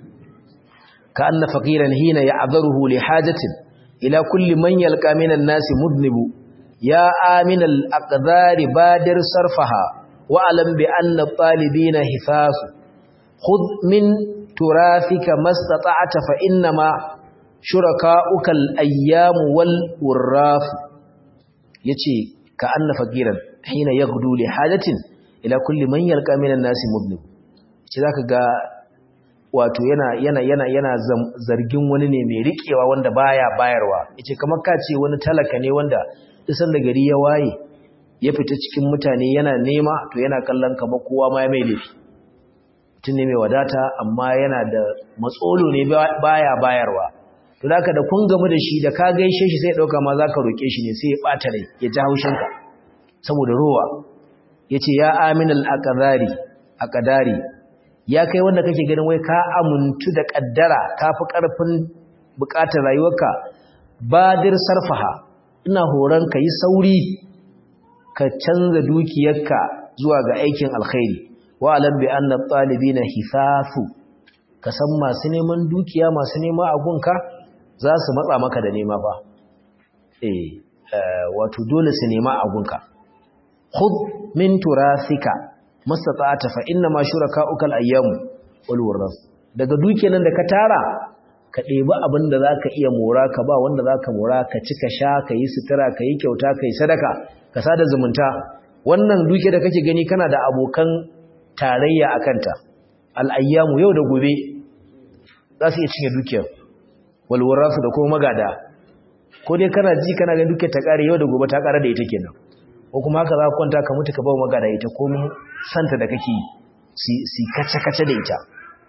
ka anna faqiran hina ya'dharuhu li hajatin ila kulli man yalqa minan nasi mudnibu ya amin al-aqdari badir sarfaha wa alam bi anna talibina hifasu khudh min turathika mastata'ta fa innama shuraka'uka al-ayyam wal wurraf yace ka anna faqiran hina yaghdu li hajatin ila kulli man yalqa minan nasi mudnib ce zaka ga wato yana yana yana yana zargin wani ne mai rikewa wanda baya bayarwa yace kamar ka ce wani talaka ne wanda isan da gari ya waye ya fita cikin mutane yana nema to yana kallon kamar kowa ma ya mai laifi mutum ne mai wadata amma yana da matsolo ne baya bayarwa to zaka da kun gamu da shi da ka gaishe shi sai dauka ma zaka roke shi ne sai ya bata rai ya ji haushinka saboda rowa yace ya aminal aqdari aqdari ya kai wanda kake ganin wai ka amuntu da kaddara kafi karfin bukatar rayuwarka badir sarfaha ina horon ka yi sauri ka canza dukiyarka zuwa ga aikin alkhairi wa alam bi anna talibina hifafu ka san masu neman dukiya masu nema a gunka za su matsa maka da nema ba eh wato dole su nema a gunka khudh min turasika mastata'ata fa inna ma shuraka'uka al-ayyam wal wurras daga dukiyar nan da ka tara ka ɗebi abin da zaka iya mora ka ba wanda zaka mora ka ci ka sha ka yi sutura ka yi kyauta ka yi sadaka ka sada zumunta wannan dukiyar da kake gani kana da abokan tarayya akan ta al-ayyamu yau da gobe za su iya cinye dukiyar wal wurras da kuma magada ko dai kana ji kana ganin dukiyar ta kare yau da gobe ta kare da ita kenan ko kuma haka za ka kwanta ka mutu ka bawa magana ita ko santa da kake si kace-kace da ita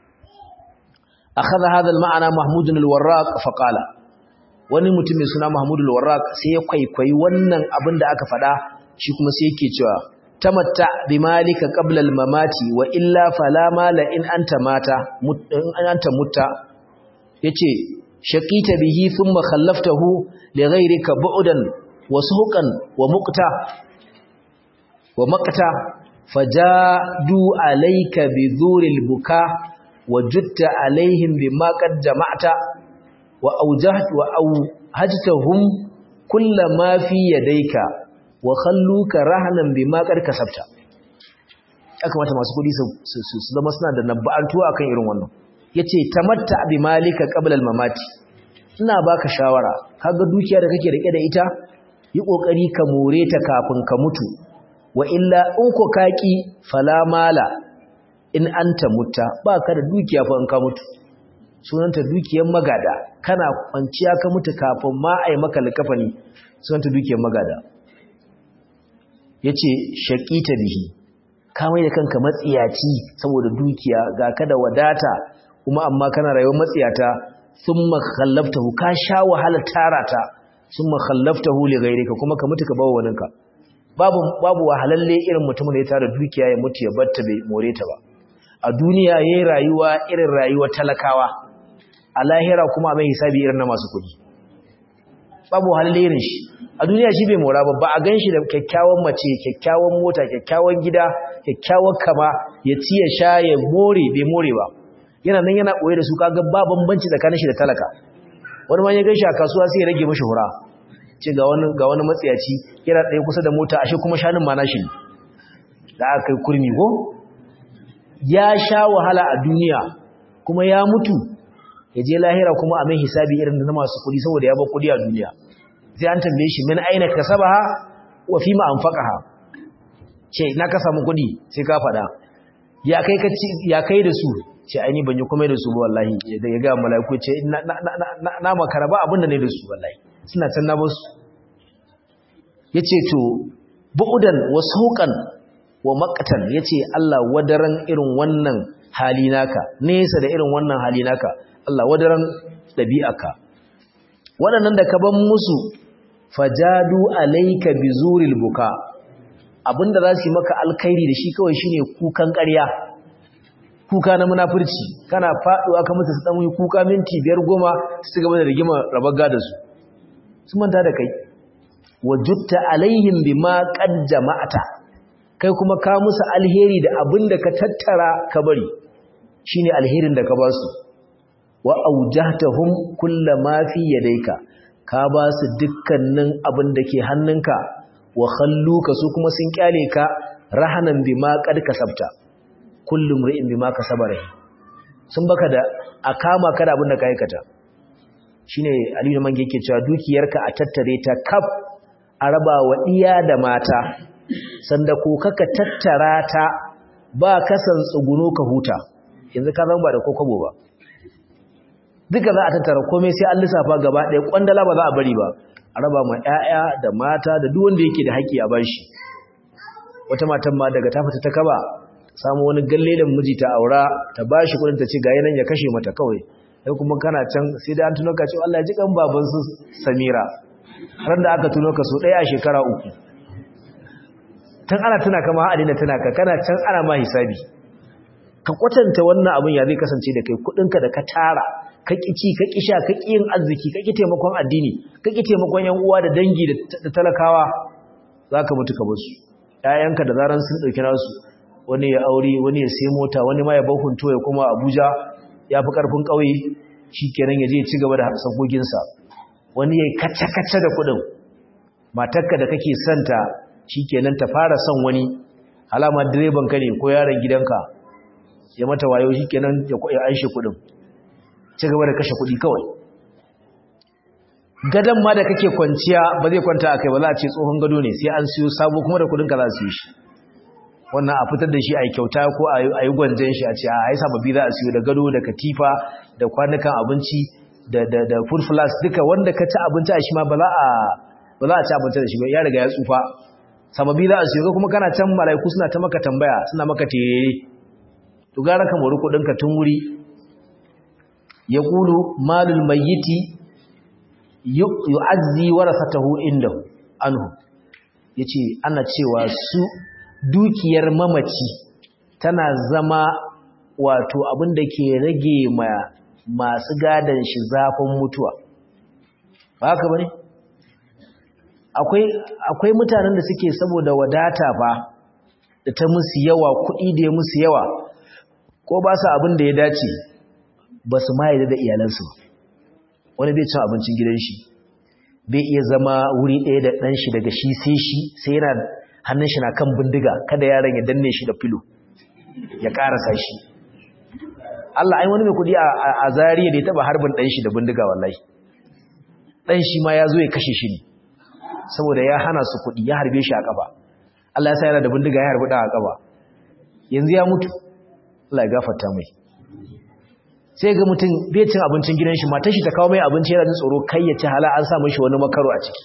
akhadha hadha al-ma'ana mahmud al-warraq fa qala wani mutum mai suna mahmud al-warraq sai ya kwaikwayi wannan abin da aka faɗa shi kuma sai yake cewa tamatta bi malika qabla al-mamati wa illa fala mala in anta mata in anta mutta yace shaqita bihi thumma khallaftahu li ghayrika bu'dan wa suhqan wa muqta wa maqta fajadu alayka bi dhuril buka wajutta alaihim bima qad jama'ta wa awjaht wa awhajtahum kullama fi yadayka wa khalluka rahnan bima qad kasabta aka mata masu kudi su zama suna da nabba'antuwa akan irin wannan yace tamatta bi malika qabla al mamati ina baka shawara kaga dukiya da kake rike da ita yi kokari ka more ta kafin ka mutu wa illa in ko kaki fala mala in anta mutta baka da dukiya fa in ka mutu sunanta dukiyar magada kana kwanciya ka mutu kafin ma ai maka likafani sunanta dukiyar magada yace shaqita bihi ka mai da kanka matsiyaci saboda dukiya ga ka da wadata kuma amma kana rayuwar matsiyata thumma khallaftahu ka sha wahala tarata thumma khallaftahu li ghayrika kuma ka mutu ka bawa waninka babu babu wahalalle irin mutumin da ya tara dukiya ya mutu ya batta bai more ta ba a duniya yayin rayuwa irin rayuwar talakawa a lahira kuma mai hisabi irin na masu kudi babu wahalalle irin shi a duniya shi bai mora ba ba a gan shi da kyakkyawan mace kyakkyawan mota kyakkyawan gida kyakkyawan kama ya ci ya sha ya more bai more ba yana nan yana ɓoye da su kaga ba bambanci tsakanin shi da talaka wani ma ya gan shi a kasuwa sai ya rage mashi hura ce ga wani ga wani matsiyaci yana tsaye kusa da mota ashe kuma shanin ma nashi da aka kai kurmi ko ya sha wahala a duniya kuma ya mutu ya je lahira kuma a mai hisabi irin na masu kuɗi saboda ya bar kuɗi a duniya sai an tambaye shi min aina kasabaha wa fi ma anfaqaha ce na ka samu kuɗi sai ka faɗa ya kai ka ya kai da su ce aini ban yi komai da su ba wallahi da ya ga malaiku ce na na na na makara ba abin da ne da su wallahi suna can na basu yace to bu'udan wa sauqan wa maqtan yace Allah wadaran irin wannan hali naka nesa da irin wannan hali naka Allah wadaran dabi'aka waɗannan da ka ban musu fajadu alayka bizuril buka abinda za su yi maka alkhairi da shi kawai shine kukan ƙarya kuka na munafurci kana faduwa ka musu su dan yi kuka minti biyar goma su gaba da rigima rabar gada su su manta da kai wajutta alaihim bima qad jama'ata kai kuma ka musu alheri da abinda ka tattara ka bari shine alherin da ka ba su wa aujahtahum kullama fi yadayka ka ba su dukkanin abin da ke hannunka wa khalluka su kuma sun kyale ka rahanan bima qad kasabta kullum ri'in bima kasaba rahi sun baka da a kama ka da abin da ka aikata shine aliyu mange yake cewa dukiyarka a tattare ta kaf a raba wa iya da mata sanda ko kaka tattara ta ba kasan tsuguno ka huta yanzu ka zama ba da kokobo ba duka za a tattara komai sai an lissafa gaba ɗaya kwandala ba za a bari ba a raba ma 'ya'ya da mata da duk wanda yake da haƙƙi a bashi wata matan ma daga ta fita ta kaba samu wani gallelin miji ta aura ta bashi kudin ta ce ga yanan ya kashe mata kawai sai kuma kana can sai da an tuno ka ce Allah ya ji kan baban su Samira ran da aka tuno ka so ɗaya a shekara uku tun ana tuna kama a dina tuna ka kana can ana ma hisabi ka kwatanta wannan abin ya zai kasance da kai kudinka da ka tara ka kici ka kisha ka yin arziki ka ki taimakon addini ka ki taimakon yan uwa da dangi da talakawa zaka mutu ka basu ƴaƴanka da zaran sun dauki nasu wani ya aure wani ya sai mota wani ma ya bar hunto ya kuma Abuja ya fi karfin kauye shikenan ya je ya ci gaba da sabogin sa wani ya kace kace da kudin matarka da kake santa shikenan ta fara son wani alama direban ka ne ko yaron gidanka ya mata wayo shikenan ya anshe kudin ci gaba da kashe kudi kawai gadon ma da kake kwanciya ba zai kwanta a kai ba za a ce tsohon gado ne sai an siyo sabo kuma da kudinka za su yi shi wannan a fitar da shi a yi kyauta ko a yi gwanjan shi a ce a yi sababbi za a siyo da gado da katifa da kwanukan abinci da food flask duka wanda ka ci abinci a shi ma ba za a ci abinci da shi ba ya riga ya tsufa sababbi za a siyo kuma kana can mala'iku suna ta maka tambaya suna maka tere to gara ka mori kudinka tun wuri ya kulu malul mayyiti yu'azzi warasatahu indahu anhu yace ana cewa su dukiyar mamaci tana zama wato abin da ke rage ma masu gadan shi zafin mutuwa ba haka bane akwai akwai mutanen da suke saboda wadata ba da ta musu yawa kuɗi da ya musu yawa ko ba su abin da ya dace ba su ma da iyalansu wani bai cin abincin gidan shi bai iya zama wuri ɗaya da ɗan shi daga shi sai shi sai yana hannun shi na kan bindiga kada yaron ya danne shi da filo ya ƙarasa shi Allah ai wani mai kuɗi a zariya da ya taɓa harbin ɗan shi da bindiga wallahi ɗan shi ma ya zo ya kashe shi ne saboda ya hana su kuɗi ya harbe shi a ƙafa Allah ya sa yana da bindiga ya harbi ɗan a ƙafa yanzu ya mutu Allah ya gafarta mai sai ga mutum bai cin abincin gidan shi matar shi ta kawo mai abinci yana jin tsoro kai ya ci hala an sa mishi wani makaro a ciki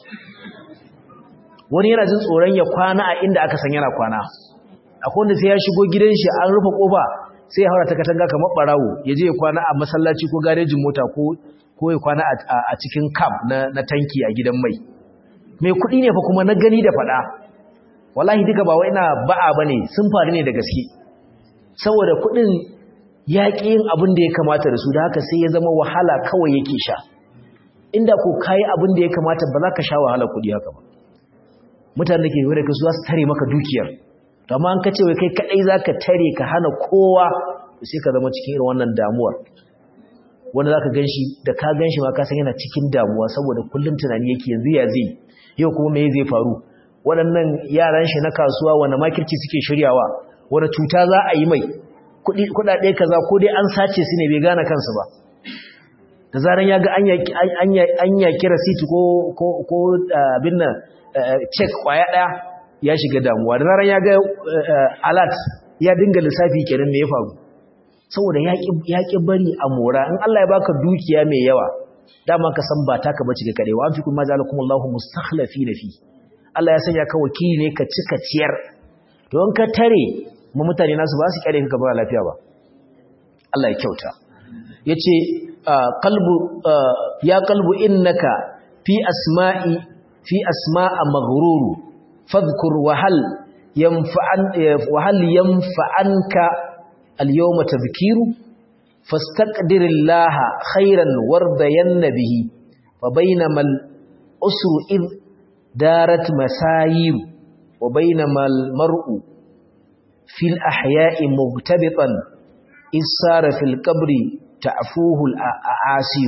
wani yana jin tsoron ya kwana a inda aka san yana kwana akwai wanda sai ya shigo gidan shi an rufe kofa sai ya haura ta katanga kamar barawo ya je ya kwana a masallaci ko garejin mota ko ko ya kwana a cikin camp na, na tanki a gidan mai mai kuɗi ne fa kuma na gani da faɗa wallahi duka ba wai ina ba'a bane sun faru ne da gaske saboda kuɗin ya ƙi yin abin da ya kamata da su da haka sai ya zama wahala kawai yake sha inda ko kayi abin da ya kamata ba za ka sha wahala kuɗi haka ba mutane da ke yi da su za su tare maka dukiyar to amma an ka ce wai kai kaɗai za ka tare ka hana kowa sai ka zama cikin irin wannan damuwar wanda za ka gan shi da ka gan shi ma ka san yana cikin damuwa saboda kullum tunani yake yanzu ya zai yau kuma me zai faru waɗannan yaran shi na kasuwa wani makirci suke shiryawa wani cuta za a yi mai kudade kaza ko dai an sace su ne bai gane kansu ba da zaran ya ga an yaki receipt ko ko abin nan check kwaya daya ya shiga damuwa da zaran ya ga alert ya dinga lissafi kenan me ya faru saboda ya ki bari a mora in Allah ya baka dukiya mai yawa dama ka san ba taka bace ga karewa an fi kuma zalakumullahu mustakhlafina fi Allah ya sanya ka wakili ne ka cika ciyar to in ka tare mu mutane nasu ba su kyale ka ba lafiya ba Allah ya kyauta yace qalbu ya qalbu innaka fi asma'i fi asma'a maghruru fadhkur wa hal yanfa'an wa hal yanfa'anka al-yawma tadhkiru fastaqdirillaha khairan wardayanna bihi fa bainamal usru id darat masayir wa bainamal mar'u fil ahya'i mugtabitan isara fil qabri ta'fuhu al-a'asir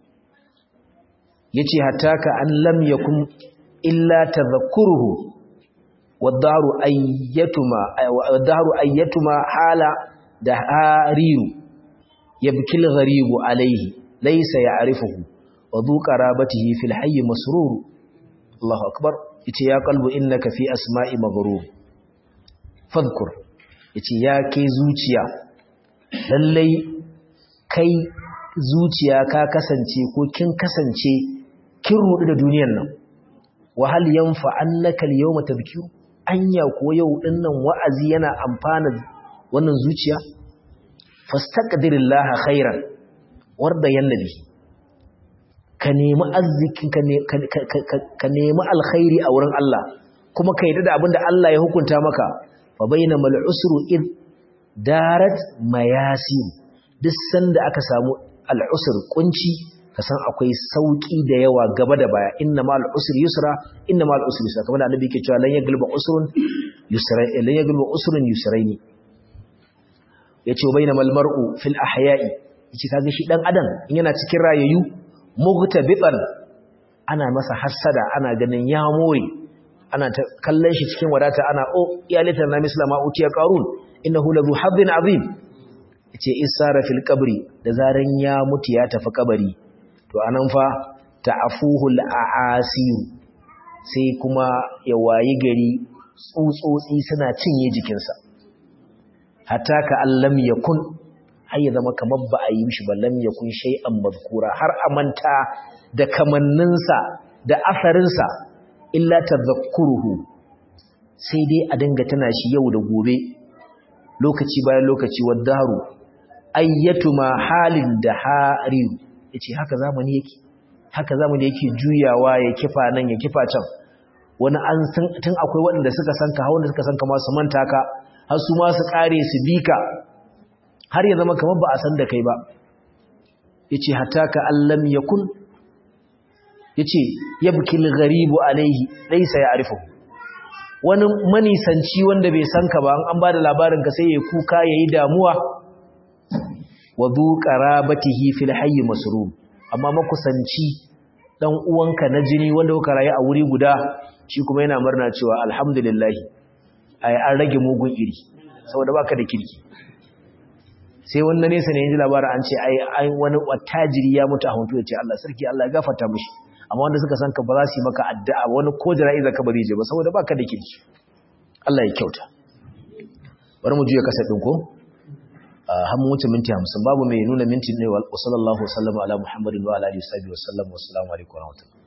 yace hatta ka an lam yakun illa tadhakkuruhu wad-daru ayyatuma wad-daru ayyatuma hala dahariru yabkil gharibu alayhi laysa ya'rifuhu wa dhu qarabatihi fil hayy masrur Allahu akbar yace ya qalbu innaka fi asma'i maghrur fadhkur yace ya ke zuciya lallai kai zuciya ka kasance ko kin kasance kin rudu da duniyar nan wa hal yanfa annaka al-yawma tadhkiru anya ko yau dinnan wa'azi yana amfana wannan zuciya fastaqdirillaha khairan warda yannabi ka nemi arziki ka nemi alkhairi a wurin Allah kuma ka yarda da abinda Allah ya hukunta maka fa bainamal usru id darat mayasin duk sanda aka samu al'usr kunci ka san akwai sauki da yawa gaba da baya inna ma al'usr yusra inna ma al'usr yusra kamar da annabi yake cewa lan yaglba usrun yusra lan yaglba usrun yusraini yace bainamal mar'u fil ahya'i yace kaga shi dan adam in yana cikin rayayyu mughtabitan ana masa hassada ana ganin ya more ana ta kallon shi cikin wadata ana o ya litan na mislama utiya qarun innahu ladhu haddin azim yace isara fil qabri da zaran ya mutu ya tafi kabari to anan fa ta'afuhul a'asir sai kuma ya wayi gari tsutsotsi suna cinye jikinsa hatta ka allam yakun har ya zama kamar ba a yi mishi ba lam yakun shay'an mazkura har amanta da kamanninsa da asarinsa illa tadhakkuruhu sai dai a dinga tana shi yau da gobe lokaci bayan lokaci wadaru ayyatuma halin da harin yace haka zamani yake haka zamani yake juyawa ya kifa nan ya kifa can wani an tun akwai waɗanda suka san ka wanda suka san ka ma su manta ka har su ma su kare su bika har ya zama kamar ba a san da kai ba yace hatta ka allam yakun yace yabkil gharibu alaihi laysa ya'rifuhu wani manisanci wanda bai san ka ba an ba da labarin ka sai ya kuka yayi damuwa wa dhu qarabatihi fil hayy masrur amma makusanci dan uwanka na jini wanda kuka rayu a wuri guda shi kuma yana murna cewa alhamdulillah ai an rage mugun iri saboda baka da kirki sai wanda nesa ne yanzu labarin an ce ai ai wani wattajiri ya mutu a huntu ya ce Allah sarki Allah ya gafarta mishi amma wanda suka san ka ba za su yi maka addu'a wani ko jara'iza ka ba zai je ba saboda baka da kirki Allah ya kyauta bari mu juya kasa din ko har mu wuce minti 50 babu mai nuna minti ne wa sallallahu alaihi wa sallam ala muhammadin wa ala alihi wa sahbihi wa sallam wa assalamu alaikum wa rahmatullahi